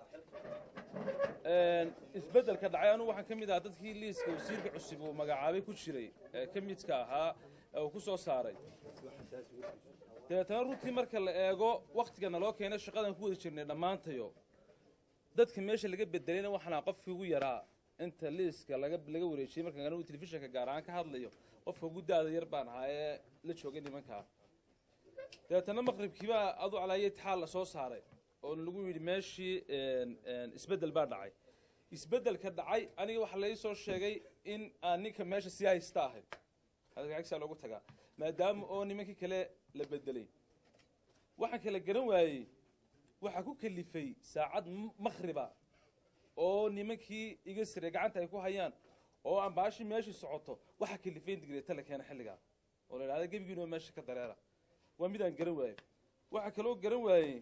isbeddelka dhacay anugu waxaan ka mid ahaa dadkii liiska wasiirka cusub uu magacaabay ku jiray ee ka midka ahaa ee uu ku soo saaray dabeetana runtii marka la eego wakhtiga naloo keenay shaqadan ku wada jirnay dhammaantayo dadka meesha laga bedelayna waxaan ahaa qofkii ugu yaraa inta liiska laga laga wareejiyey markaan anigu telefishinka gaar ahaan ka hadlayo qofka ugu daada yar baan ahaa ee la joogay nimankaa dabeetana maqribkiibaa adu calaayo itixaal la soo saaray oo lagu yidhi meeshii isbeddel baa dhacay isbeddelka dhacay aniga waxaa lai soo sheegay in aan ninka meesha sii haysta ahay agsaa loogu tagaa maadaama oo nimankii kale la bedelay waxaan kala garan waayey waxaa ku kalifay saacad makhriba oo nimankii iga siray gacanta ay ku hayaan oo aan baashii meeshii socoto waxaa kalifay in digreeta la keena xilligaa oo la idhahda gebigiinoo meesha ka dareera waa midaan garan waayey waxaa kaloo garan waayey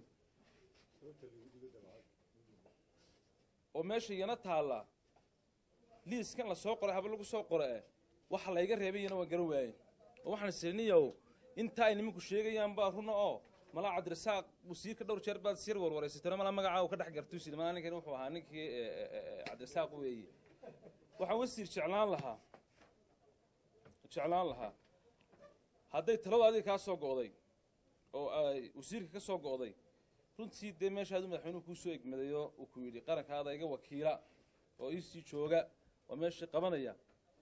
oo meesha iyana taalla liiskan la soo qoray haba lagu soo qora eh waxa layga reebay iyana waan garan waayey oo waxaan isiriniyow inta ay nimanku sheegayaan baa runa oo malaa cabdirasaaq wasiirka dhowr jeer baad sir warwareysatay malaa magacaa uu ka dhex gartuusid malaa ninkan wuxuu ahaa ninkii eh, eh, eh, cabdirasaaq weeye waxaan wasiir jeclaan lahaa jeclaan lahaa hadday taladu adiga kaa soo go'day oo ay wasiirka ka soo go'day runtii dee meeshaadu madaxweynuhu kuu soo egmadayo uu ku yidhi qarankaada iga wakiila oo iisii jooga oo meeshii qabanaya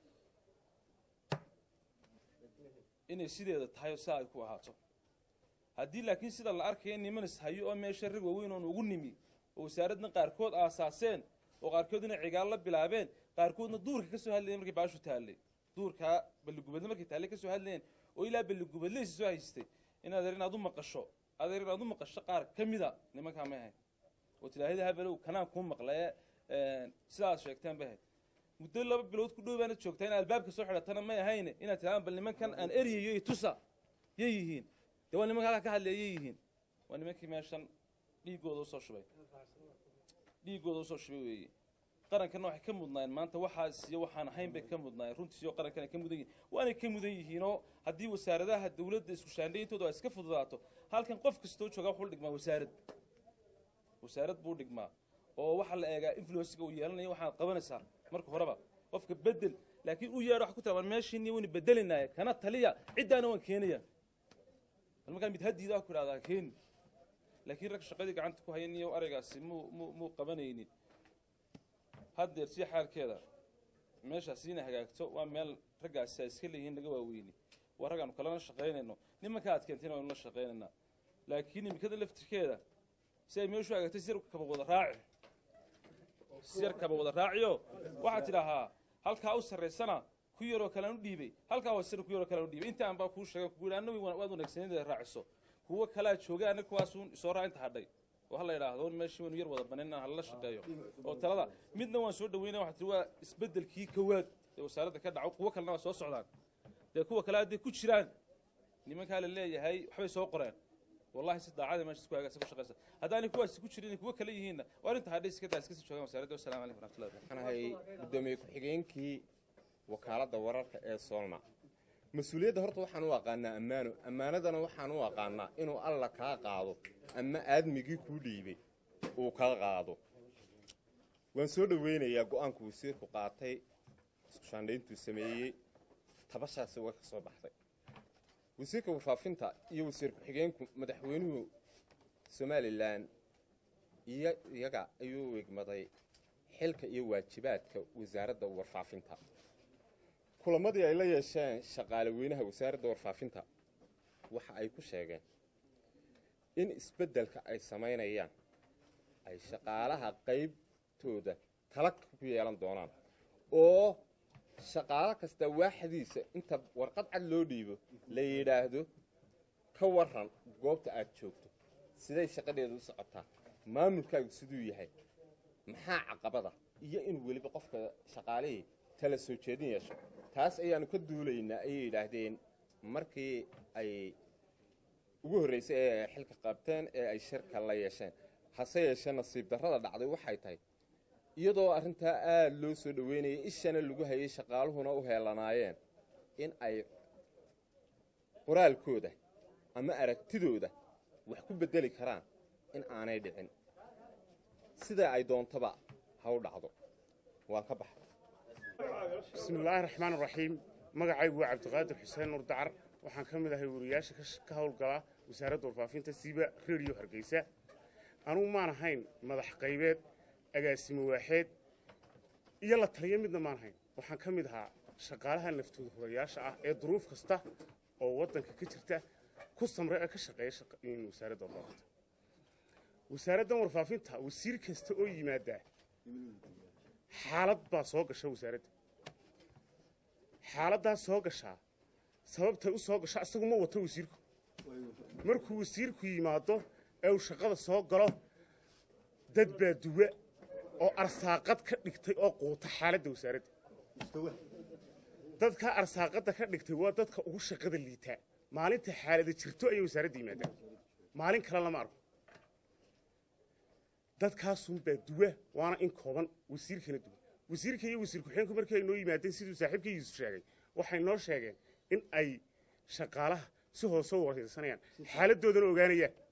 inay sideeda tahay oo saa ay ku ahaato haddii laakiin sida la arkaya nimanis hayo oo meesha rag waaweyn oon ugu nimi oo wasaaradna qaarkood aasaaseen oo qaarkoodna cigaal la bilaabeen qaarkoodna duurka ka soo hadlayeen markay baashu taallay duurkaa balligubadle markay taallay ka soo hadlayeen oo ilaa balligubadleysi soo haystay in adeer inaad u maqasho adeer inaad u maqasho qaar ka mida nimankaa may ahayn oo tilaahida habelow kanaan kuu maqlaye sidaad sheegteen bay ahayd muddo laba bilood ku dhow baanad joogtaa in albaabka soo xidhatana may ahayne inaad tidhahdaan bal nimankan aan eryayo iyo tusa yay yihiin dee waa nimanka halkaa ka hadlaya yay yihiin waa nimankii meeshan dhiiggooda usoo shubay dhiiggooda usoo shubay weeye qarankana waxay ka mudnaayeen maanta waxaas iyo waxaan ahayn bay ka mudnaayeen runtiisiyo qarankan ay ka mudan yihiin waanay ka mudan yihiinoo haddii wasaaradaha dawladda isku shaandhayntooda ay iska fududaato halkan qof kastoo jooga wuxuu dhigmaa wasaarad wasaarad buu dhigmaa oo waxaa la eegaa influensiga uu yeelanayo waxaad qabanaysaa marka horeba qofka bedel laakiin u yeedho wax ku tira meeshiini waynu bedelinaaye kana taliya ciddaana waan keenaya bal markaa mid hadiida ku idhahdaa keeni laakiin rag shaqadii gacanta ku hayan iyo araygaasi muu muu muu qabanaynin haddeer si xaalkeeda meeshaasi inay hagaagto waa meel raggaasi ay iska leeyihiin naga waaweyni waa rag aanu kalena shaqaynayno nimanka aad keentayna waynu la shaqaynaynaa laakiin imikada laftirkeeda si ay meeshu hagaagtay si yar kaba wada raaci si yar kaba wada raaciyo waxaad tidhaahaa halkaa u sarraysana ku yaroo kalean u dhiibay halkaa hoosena ku yaroo kalean u dhiibay inta aan baa kuu sheegan kugu yidhi annagu waad wanaagsaneed inaad raaciso kuwo kalaa jooga annaga kuwaasuun isoo raa inta hadhay oo hala yidhaahdo meeshii waynu yar wada banan inaan hala shaqeeyo oo talada midna waan soo dhaweynaya waxaa tihi waa isbeddelkii kowaad ee wasaaradda ka dhaco kuwo kalena waa soo socdaan dee kuwa kale hadday ku jiraan nimankaa la leeyahay waxbay soo qoreen wallahi si daacada meesha isku hagaagsan ku shaqaysa haddaanay kuwaasi ku jirin kuwo kale yihiinna waa arrinta hadhay iska daa iska sii joogaan wasaaradda wasalaamu calaykum waraxmatullahi wabarakatu waxaan ahay guddoomiye ku-xigeenkii wakaaladda wararka ee soolna mas-uuliyadda horta waxaan u aqaanaa ammaano ammaanadana waxaan u aqaanaa inuu alla kaa qaado ama aadmigii kuu dhiibay uu kaa qaado waan soo dhoweynayaa go-aanku wasiirku qaatay isku shaandhayntuu sameeyey tabashaasi way ka soo baxday wasiirka warfaafinta iyo wasiir ku-xigeenku madaxweynuhu somalilan iyo iyaga ayuu wegmaday xilka iyo waajibaadka wasaaradda warfaafinta kulamadii ay la yeesheen shaqaale weynaha wasaaradda warfaafinta waxa ay ku sheegeen in isbeddelka ay samaynayaan ay shaqaalaha qaybtooda tala ku yeelan doonaan oo shaqaalo kasta waaxdiisa inta warqad cad loo dhiibo la yidhaahdo ka waran goobta aad joogto siday shaqadheeda u socotaa maamulkaagu siduu yahay maxaa caqabada iyo in weliba qofka shaqaalihii tala soo jeedin yeesho taas ayaannu ka duulaynaa ayay yidhaahdeen markii ay ugu horraysay ee ay xilka qabteen ee ay shirka la yeesheen hase yeeshee nasiib darrada dhacday waxay tahay iyadoo arrintaa aada loo soo dhoweynayay ishana lagu hayay shaqaaluhuna u heelanaayeen in ay qoraalkooda ama aragtidooda wax ku beddeli karaan in aanay dhicin sidaa ay doontaba ha u dhacdo waan ka baxay bismi illaahi raxmaan raxiim magacaygu waa cabdiqaadir xuseen nur dacar waxaan ka mid ahay wariyaasha ka howlgala wasaaradda warfaafinta siiba rediyo hargeysa anugu maan ahayn madax qaybeed agaasimo waaxeed iyo la taliya midna maan ahayn waxaan ka mid ahaa shaqaalaha naftooda hurayaasha ah ee duruuf kasta oo waddanka ka jirta ku samre ee ka shaqeeya wasaaradda warfaafinta wasaaraddan warfaafinta wasiir kasta oo yimaadaa xaalad baa soo gasha wasaaradda xaaladdaas soo gashaa sababtay u soo gasho isagu ma wato wasiirku markuu wasiirku yimaado ee uu shaqada soo galo dad baa duwa oo arsaaqad ka dhigtay oo quuta xaaladda wasaaradda dadkaa arsaaqadda ka dhigtay waa dadka ugu shaqada liitaa maalinta xaalada jirto ayay wasaaradda yimaadaan maalin kale lama arko dadkaasunbaa duwa waana in kooban wasiirkana duwa wasiirka iyo wasiir ku-xigeenku markii ay noo yimaadeen siduu saaxiibka yuusuf sheegay waxay noo sheegeen in ay shaqaalaha si hoose u waraysanayaan xaaladdoodana ogaanayaan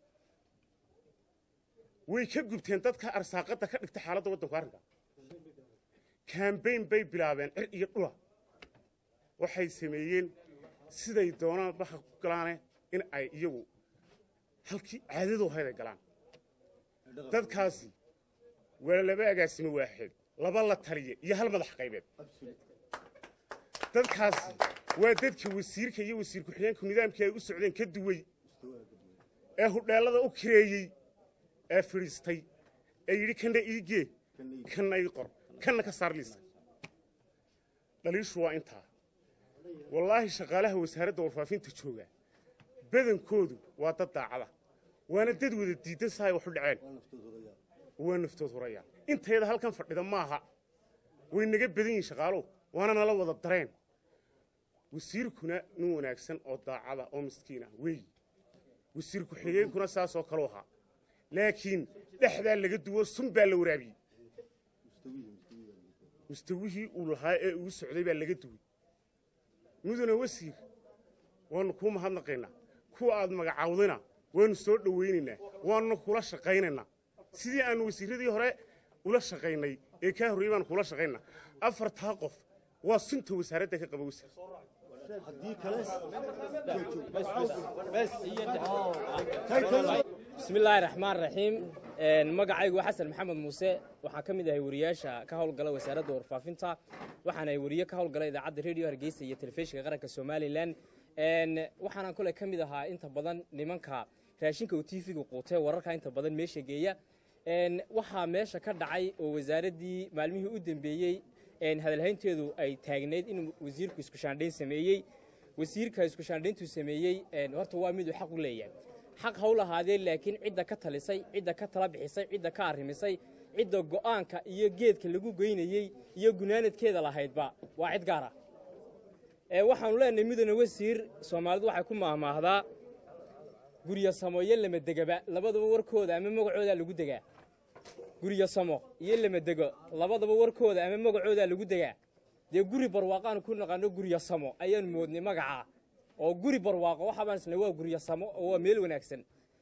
way ka gubteen dadka arsaaqadda ka dhigta xaaladda waddanku arrinka kambayn bay bilaabeen cir iyo dhula waxay sameeyeen siday doonaan baxa ku galaane in ay iyagu halkii caadadu ahayd ay galaan dadkaasi waa laba agaasimo waaxeed laba la taliya iyo hal madax qaybeed dadkaasi waa dadka wasiirka iyo wasiir ku-xigeenku nidaamkii ay u socdeen ka duway ee hudheellada u kireeyey ee fidhiistay ee yidhi kanna ii gee kanna ii qor kanna ka saar liiska dhaliishu waa intaa wallaahi shaqaalaha wasaaradda warfaafinta jooga badankoodu waa dad daacada waana dad wada diidan sahay wax u dhaceen waa naftood hurayaan intayada halkan fadhida maaha way naga badan yihin shaqaaluhu waana nala wada dareen wasiirkuna nin wanaagsan oo daacada oo miskiin ah weeyi wasiir ku-xigeenkuna saasoo kaleu ahaa laakiin dhexdaa laga duwo sun baa la waraabiyey mustawihii uu lahaa ee uu socday baa laga duway mudane wasiir waannu kuu mahadnaqaynaa kuwa aad magacaawdayna waannu soo dhowaynaynaa waannu kula shaqaynaynaa sidii aannu wasiirradii hore ula shaqaynay ee kaa horreyey baannu kula shaqaynaa afartaa qof waa sunta wasaaradda ka qaba wasiir bismi illaahi raxmaan raxiim magacaygu waa xasan maxamed muuse waxaan ka mid ahay wariyaasha ka howlgala wasaaradda warfaafinta waxaan ahay wariye ka howlgala idaacadda rediyo hargeysa iyo telefishinka qaranka somalilan waxaanaan kole ka mid ahaa inta badan nimanka raashinka uu tv-ga quutee wararka inta badan meesha geeya waxaa meesha ka dhacay oo wasaaraddii maalmihii u dambeeyey hadalhaynteedu ay taagnayd in wasiirku iskushaandhayn sameeyey wasiirka iskushaandhayntuu sameeyey horta waa miduu xaq u leeyahay xaq ha u lahaadee laakiin cidda ka talisay cidda ka tala bixisay cidda ka arrimisay cidda go'aanka iyo geedka lagu geynayey iyo gunaanadkeeda lahaydba waa cid gaar ah waxaanu leenahay mudane wasiir soomaalidu waxay ku maahmaahdaa guryo samo iyo lamadegaba labadaba warkooda ama magacoodaa lagu degaa guryo samo iyo lamadego labadaba warkooda ama magacoodaa lagu degaa dee guri barwaaqaanu ku naqaano guryo samo ayaanu moodnay magacaa oo guri barwaaqo waxaabaan isna waa guryo samo oo waa meel wanaagsan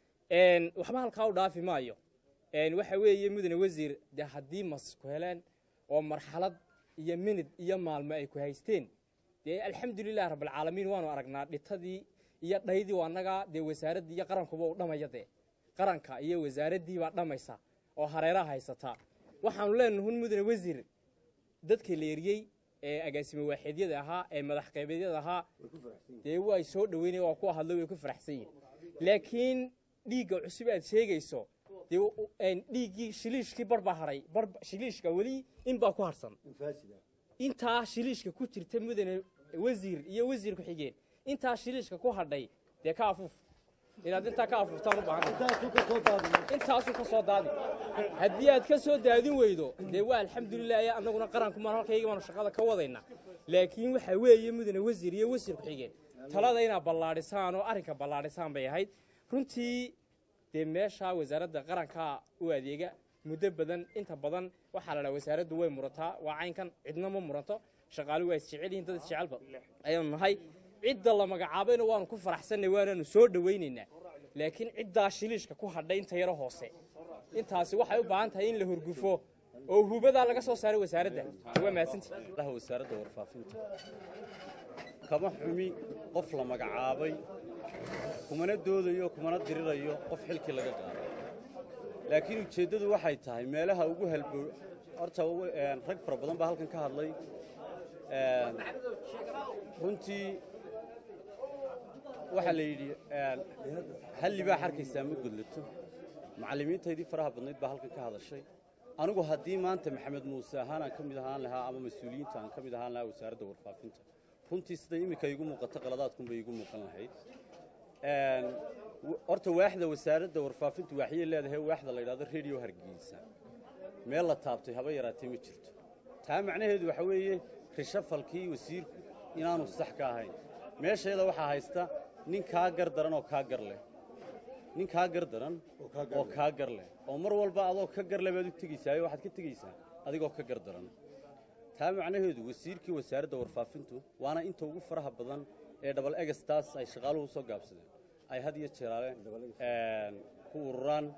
waxba halkaa u dhaafi maayo waxa weeye mudane wasiir dee haddii mas ku heleen oo marxalad iyo minid iyo maalmo ay ku haysteen dee alxamdulilah rabbilcaalamiin waanu aragnaa dhitadii iyo dhaydii annagaa dee wasaaraddii iyo qarankuba u dhamaya dee qaranka iyo wasaaraddii baa dhammaysa oo hareeraha haysataa waxaanu leenahay hun mudane wasiir dadka leeriyey ee agaasimo waaxeedyada ahaa ee madax qaybeedyada ahaa dee way soo dhoweynaya waa kuwa hadlo way ku faraxsan yihin laakiin dhiigga cusub aad sheegayso dee dhiiggii shiliishkii bar baa hadhay bar shiliishka weli in baa ku harsan intaa shiliishka ku jirta mudane wasiir iyo wasiir ku-xigeen intaa shiliishka ku hadhay dee ka afuuf inaad intaa ka afuuftaan u baahanintaasu ka soo daadi haddii aad ka soo daadin weydo dee waa alxamdulilah annaguna qarankumaan halkayga baanu shaqada ka wadayna laakiin waxaa weeye mudane wasiir iyo wasiir ku-xigeen talada inaad ballaadhisaan oo arrinka ballaadhisaan bay ahayd runtii dee meeshaa wasaaradda qaranka u adeega muddo badan inta badan waxaa la dhaha wasaaraddu way murataa waa caynkan cidna ma muranto shaqaalu waa isjecel yihiin dad isjecelba ayaanu nahay cidda la magacaabayna waanu ku faraxsannay waanaanu soo dhowaynaynaa laakiin ciddaa shiliishka ku hadhay inta yaro hoose intaasi waxay u baahan tahay in la hurgufo oo hubadaa laga soo saaray wasaaradda waa mahadsantii wasaaradda warfaafinta kama xumi qof la magacaabay kumana doodayo kumana dirirayo qof xilkii laga qaaday laakiin ujeeddadu waxay tahay meelaha ugu halbo horta rag fara badan baa halkan ka hadlay runtii waxaa la yidhi halli baa xarkaysaa ma gudlato macallimiintaydii faraha badnayd baa halkan ka hadashay anigu haddii maanta maxamed muuse ahaan aan ka mid ahaan lahaa ama mas-uuliyiinta aan ka mid ahaan lahaa wasaaradda warfaafinta runtii sida iminka iigu muuqato qaladaadkunbay iigu muuqan lahayd horta waaxda wasaaradda warfaafintu waaxyay leedahay waaxda la yidhahdo rediyo hargeysa meel la taabtay haba yaraatee ma jirto taa macnaheedu waxa weeye rishafalkii wasiirku inaanu sax ka ahayn meesheeda waxaa haysta nin kaa gar daran oo kaa gar leh nin kaa gar daran oo kaa gar leh oo mar walba adoo ka gar leh baad u tegaysaayo waxaad ka tegaysaa adigoo ka gar daran taa macnaheedu wasiirkii wasaaradda warfaafintu waana inta ugu faraha badan ee dhabal egastaas ay shaqaaluhu soo gaabsadeen ay had iyo jeeraale ku ururaan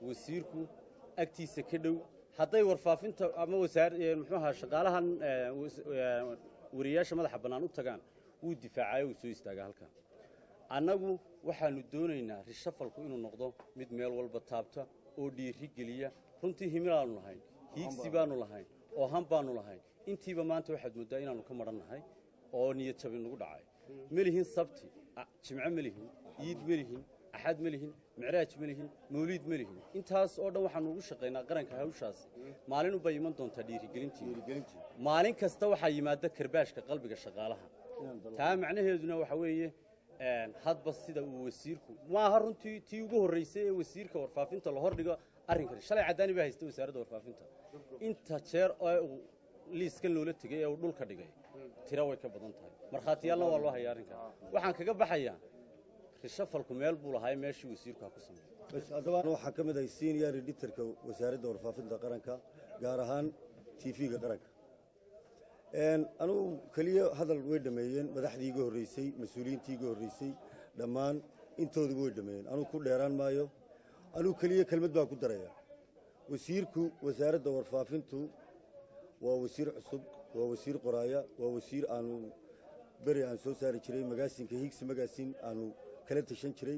wasiirku agtiisa ka dhow hadday warfaafinta ama wasaar ee, muxuu ahaa shaqaalahan ee, was- ee, wariyaasha madaxa bannaan u tagaan wuu difaacayo wuu soo istaagaa halkan annagu waxaannu doonaynaa rishafalku inuu noqdo mid meel walba taabta oo dhiiri geliya runtii himilaannu lahayn hiigsi baannu lahayn oo han baannu lahayn intiiba maanta waxaad mooddaa inaannu ka madhan nahay oo niyad jabi nagu dhacay ma lihin sabti a- jimco ma lihin iid ma lihin axad ma lihin micraaj ma lihin mawliid ma lihin intaas oo dhan waxaannu ugu shaqaynaa qaranka hawshaasi maalin ubay iman doontaa dhiirigelintii maalin kasta waxaa yimaada karbaashka qalbiga shaqaalaha taa macnaheeduna waxa weeye een, hadba sida uu wasiirku maaha runtii tii ugu horraysay ee wasiirka warfaafinta la hordhigo arrinkan shalay caddaani baa haysta wasaaradda warfaafinta inta jeer ee uu liiskan loola tegey ee uu dhulka dhigay tira way ka badan tahay markhaatiyaalna waa loo hayaa arrinkan waxaan kaga baxayaa rishafalku meel buu lahaa meeshii wasiirku ha ku sameeyey bas haddaba waxaan ka mid ahay senior editorka wasaaradda warfaafinta qaranka gaar ahaan tv-ga qaranka Een, anugu keliya hadal way dhameeyeen madaxdii iga horreysay mas-uuliyiintii iga horreysay dhammaan intooduba way dhameeyeen anugu ku dheeraan maayo anugu keliya kelmad baan ku daraya wasiirku wasaaradda warfaafintu waa wasiir cusub waa wasiir qoraaya waa wasiir aanu beri aan soo saari jiray magaasinka higsi magaasin aanu kala tashan jiray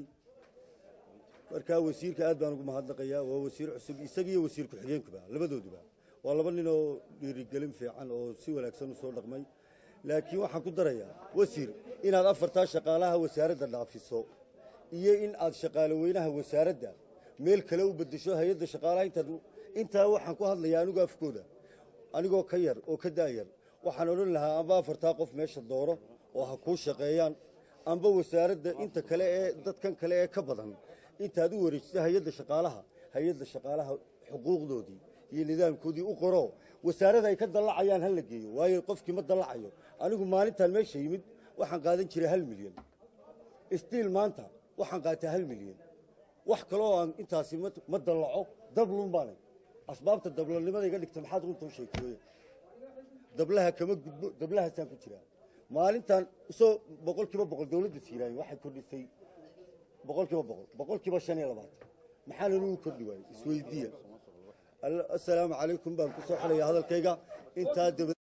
markaa wasiirka aad baan ugu mahadnaqayaa waa wasiir cusub isagiiyo wasiir ku-xigeenkuba labadooduba waa laba nin oo dhiirigelin fiican oo si wanaagsan u soo dhaqmay laakiin waxaan ku darayaa wasiir inaad afartaa shaqaalaha wasaaradda dhaafiso iyo in aad shaqaale weynaha wasaaradda meel kale u beddesho hay-adda shaqaalaha intaad intaa waxaan ku hadlayaa anigu afkooda anigoo ka yar oo ka daayar waxaan odhan lahaa amba afartaa qof meesha dooro oo ha kuu shaqeeyaan amba wasaaradda inta kale ee dadkan kale ee ka badan intaad u wareejiso hay-adda shaqaalaha hay-adda shaqaalaha xuquuqdoodii iyo nidaamkoodii u qoro wasaaradda ay ka dallacayaan ha la geeyo waayo qofkii ma dallacayo anigu maalintaan meesha yimid waxaan qaadan jiray hal milyan stiil maanta waxaan qaataa hal milyan wax kaloo aan intaasi ma- ma dallaco dablun baanay asbaabta dablanimada iga dhigta maxaad runta u sheegtay dablaha kama gudbo dablahaasaan ku jiraa maalintan isoo boqol kiiba boqol dowladda siiraayo waxay kordhisay boqol kiiba boqol boqol kiiba shan iyo labaatan maxaa lanugu kordhi waayey isweydiiya assalaamu calaykum baan ku soo xelayaa hadalkayga intaa daba